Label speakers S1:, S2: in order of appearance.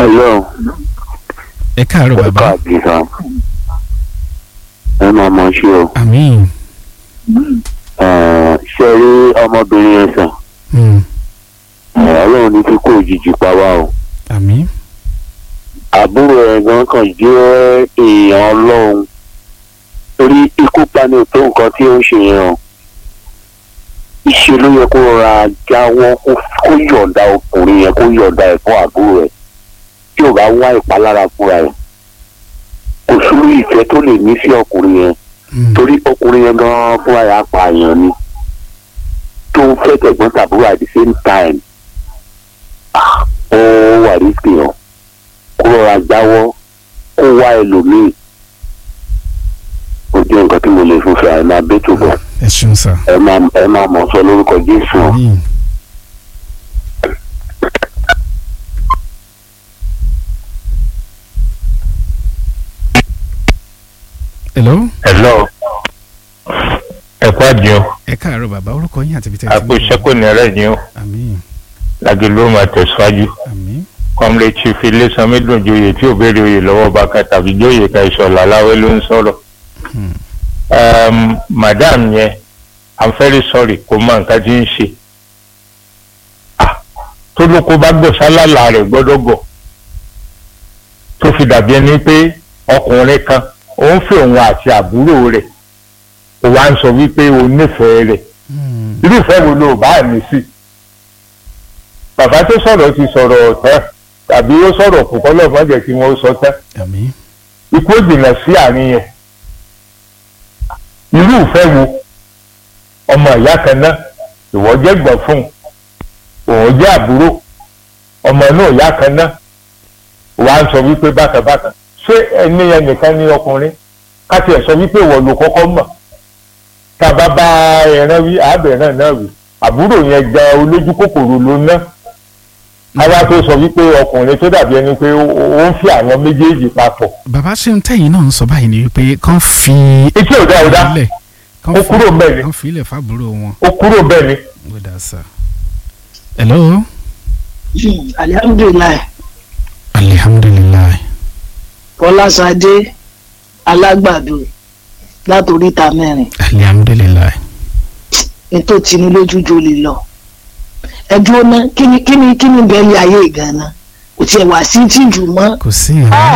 S1: Hello.
S2: ẹ káàárọ̀ bàbá
S1: káàkiri kan. ẹ máa mọ ṣe o.
S2: àmín
S1: Ẹ, ṣe rí ọmọbìnrin yẹn sàn.
S2: Hmm.
S1: Ẹ, Ọlọ́run ní kíkó òjijì pa wá o.
S2: àmín
S1: àbúrò ẹ̀ gan kan jẹ́ èèyàn ọlọ́run torí ikú pani tó nǹkan tí ó ń ṣe yẹn o ìṣe ló yẹ kó ra jáwọ́ kó kó yọ̀ǹda ọkùnrin yẹn kó yọ̀ǹda ẹ̀ fún àbúrò ẹ̀ tí ò bá wá ìpalára fúnra ẹ̀ kò sórí ìfẹ́ tó lè ní sí ọkùnrin yẹn
S2: Hmm.
S1: torí ọkùnrin yẹn gan fúnra ẹ̀ apààyàn ni tó ń fẹ́ tẹ̀gbọ́n tàbúrò at the same time ah, ó wà risky o kó rọra jáwọ́ kó wá ẹlòmíì ó jẹ́ nǹkan tí mo lè fún fẹ́ ẹ máa bẹ́ tó bọ̀
S2: ẹ ṣeun sà
S1: ẹ máa ẹ máa mọ̀ sọ lórúkọ Jésù o.
S2: àmín. hello
S3: hello ẹ kú àjẹun
S2: ẹ káàárọ̀ bàbá orúkọ yín àti ibi tẹ́ ẹ ti ń
S3: àpò
S2: bọ̀.
S3: ìṣẹ́kù ní ẹ̀rẹ́ ni ó
S2: àmín
S3: lági ló máa tẹ̀síwájú
S2: àmín
S3: kọ́mlé chief ilésanmi dùn joyè tí ò béèrè oyè lọ́wọ́ bákan tàbí joyè ka ìṣọ̀lá aláwẹ́ ló ń sọ̀rọ̀
S2: Hmm.
S3: um, madam yẹn i'm very sorry kò mọ nǹkan tí ń ṣe ah tó ló kó bá gbọ̀ sálàlà rẹ̀ gbọ́dọ̀ gọ̀ tó fi dàbí ẹni pé ọkùnrin kan ó ń fẹ́ òun àti àbúrò rẹ̀ ó wá ń sọ wípé ó nífẹ̀ẹ́ rẹ̀
S2: Hmm.
S3: irúfẹ́ wo ló bá mi sí bàbá tó sọ̀rọ̀ ti sọ̀rọ̀ tán tàbí ó sọ̀rọ̀ kò kọ́ lọ́ọ̀ mọ́jẹ̀ kí wọ́n sọ tán
S2: àmín
S3: ikú ó jìnnà sí àárín yẹn irúfẹ́ wo ọmọ ìyá kan náà ìwọ jẹ́ gbọ̀n fún un òun jẹ́ àbúrò ọmọ náà ìyá kan náà wà á sọ wípé bákan bákan ṣé ẹni yẹn nìkan ní ọkùnrin ká tiẹ̀ sọ wípé ìwọ ló kọ́kọ́ mọ̀ tá a bá bá ẹran wí àbẹ̀rẹ̀ náà wí àbúrò yẹn gba olójú kòkòrò ló ná àwa tó sọ wípé ọkùnrin tó dàbí ẹni pé ó ó ń fi àwọn méjèèjì papọ̀
S2: bàbá ṣé ń tẹ̀yìn náà ń sọ báyìí ni wípé kán fi
S3: etí ò dá ò dá
S2: ilẹ̀ kán
S3: Ó
S2: fi-
S3: kúrò ńbẹ̀ ni.
S2: kán fi ilẹ̀ fábúrò wọn
S3: ó kúrò bẹ́ẹ̀ ni
S2: ó dà sà. hello
S4: alihamdulilayi
S2: alihamdulilayi
S4: fọlásadé alágbàdo látòríta mẹ́rin
S2: alihamdulilayi
S4: ètò tìǹú lójú jolè lọ ẹdúró ná kíni kíni kíni bẹ́ẹ̀ lé ayé ìgànnà kò tiẹ̀ wá sí tìjú mọ́
S2: kò sí ìrìn